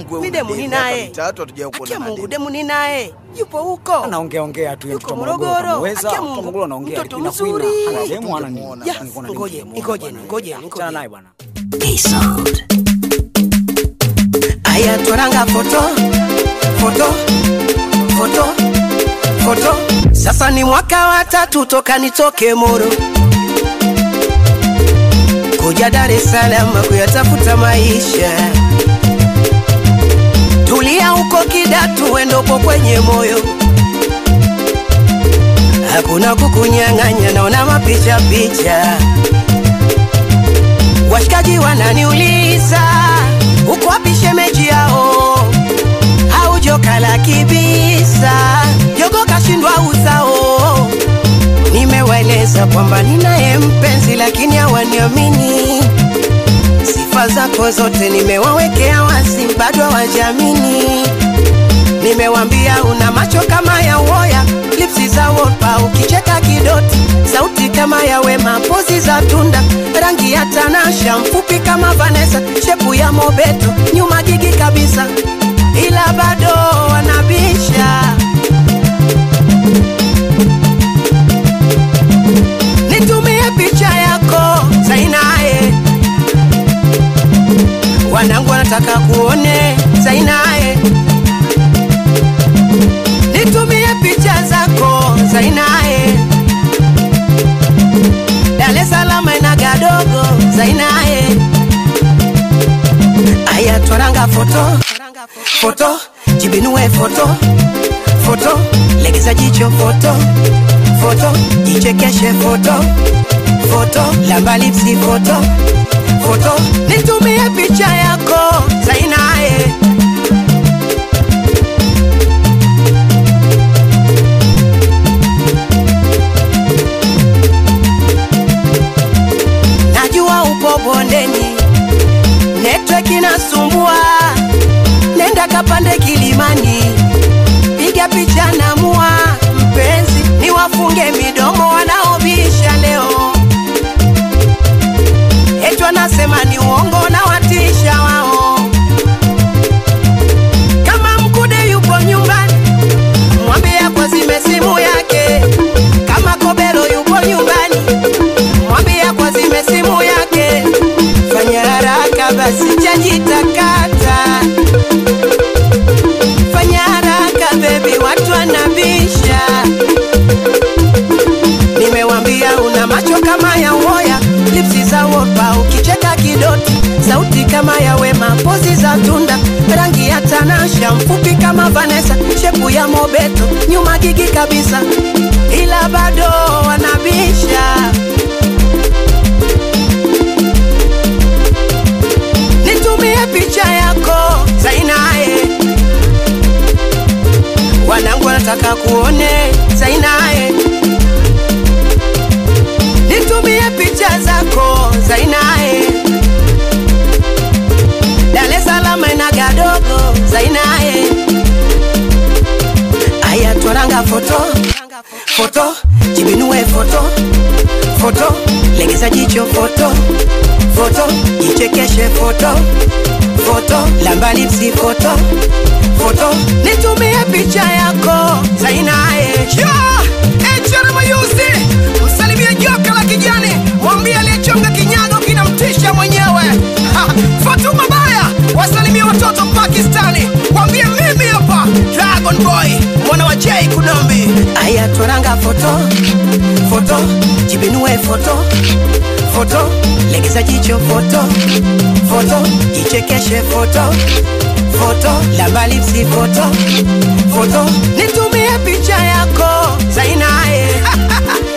wewe Mi una demu demu, ni miaka naye. mitatu hatujawahi Akia kuonana Mungu, demu. demu ni naye, yupo huko. anaongea ongea tu Yuko mtoto Morogoro. Morogoro Akia Mungu, Morogoro anaongea mtoto lakini mzuri. ana demu ana nini Tungemuona. Ya, Nilikuwa na ngoje, demu ngoje, bwana. ngoje, Achana ngoje. naye bwana Aya twaranga foto foto foto foto. Sasa ni mwaka wa tatu toka nitoke Moro kuja Dar es Salaam kuyatafuta maisha. Tulia huko Kidatu, wendopo kwenye moyo, hakuna kukunyang'anya, naona mapicha picha Washikaji wananiuliza uko wapi shemeji yao, haujokala kibisa, jogo kashindwa uzao. Nimewaeleza kwamba ninaye mpenzi, lakini hawaniamini. Sifa zako zote nimewawekea wazi, bado hawajamini. Nimewambia una macho kama ya uoya, lipsi za wopa, ukicheka kidoti, sauti kama ya Wema, pozi za tunda, rangi ya Tanasha, mfupi kama Vanessa, shepu ya Mobeto, nyuma gigi kabisa, ila bado wanabisha. Nitumie picha yako Zainae, wanangu wanataka kuone Zainae nitumie picha zako Zainae, Dar es Salaam ina gadogo Zainae, aya twaranga foto foto, jibinue foto foto, legeza jicho foto foto, jichekeshe foto foto, lamba lipsi foto foto, nitumie picha yako Zainae. najua upo bondeni, network inasumbua, nenda kapande kilimani, piga picha na mua mpenzi, niwafunge midomo wanaobisha leo, eti wanasema ni uongo na watisha wao. Kama mkude yupo nyumbani, mwambie kwa zime simu yake. Kama kobelo yupo nyumbani, mwambie kwa zime simu yake. Fanya haraka basi, chaji takata. Fanya haraka bebi, watu wanabisha. Nimewambia una macho kama ya uoya, lipsi za wopa, ukicheka kidoti, sauti kama ya Wema, pozi za tunda, rangi ya Tanasha, mfupi kama Vanessa, shepu ya Mobeto, nyuma gigi kabisa, ila bado wanabisha. Nitumie picha yako Zainae, wanangu wanataka kuone Zainae nitumie picha zako Zainae, Dar es Salaam ina gadogo Zainae, aya twaranga foto foto, jibinue foto foto, legeza jicho foto foto, jichekeshe foto foto, lamba lipsi foto foto, nitumie picha yako Zainae. Yeah! HR Mayuzi, msalimie joka la kijani, mwambie aliyechonga kinyago kinamtisha mwenyewe. Ha, Fatuma Baya, wasalimie watoto Pakistani, mwambie mimi hapa Dragon Boy, mwana wa J Kunambi. aya twaranga foto foto jibinue foto foto legeza jicho foto foto jichekeshe foto foto lamba lipsi foto foto nitumie picha yako Zainae